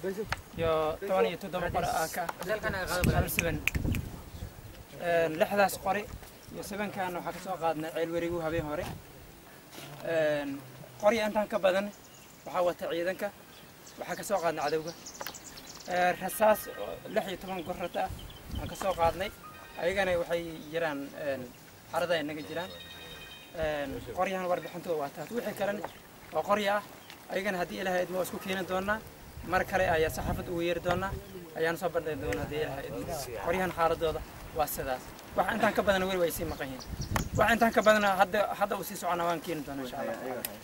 iyo toban iyo toddoba qori aa ka hal siban lixdaas qori iyo sibankan waxaa ka soo qaadnay ceel werigu habeen hore qorya intaan ka badan waxaa wata ciidanka waxaa ka soo qaadnay cadowga rasaas oo lix iyo toban gorrata ah aan ka soo qaadnay ayagana waxay jiraan xarada ay naga jiraan qoryahan warbixintooda waa taas wixii kalena oo qorya ah ayagana haddii ilaahay idmo waa isku keeni doonaa mar kale ayaa saxaafad ugu yeeri doonaa ayaan soo bandhigi doonaa haddii ilaahay idmo qoryahan xaaladooda waa sidaas wax intaan ka badana weli way sii maqan yihiin wax intaan ka badana hadda hadda uu sii socona waan keeni doonaa insha allah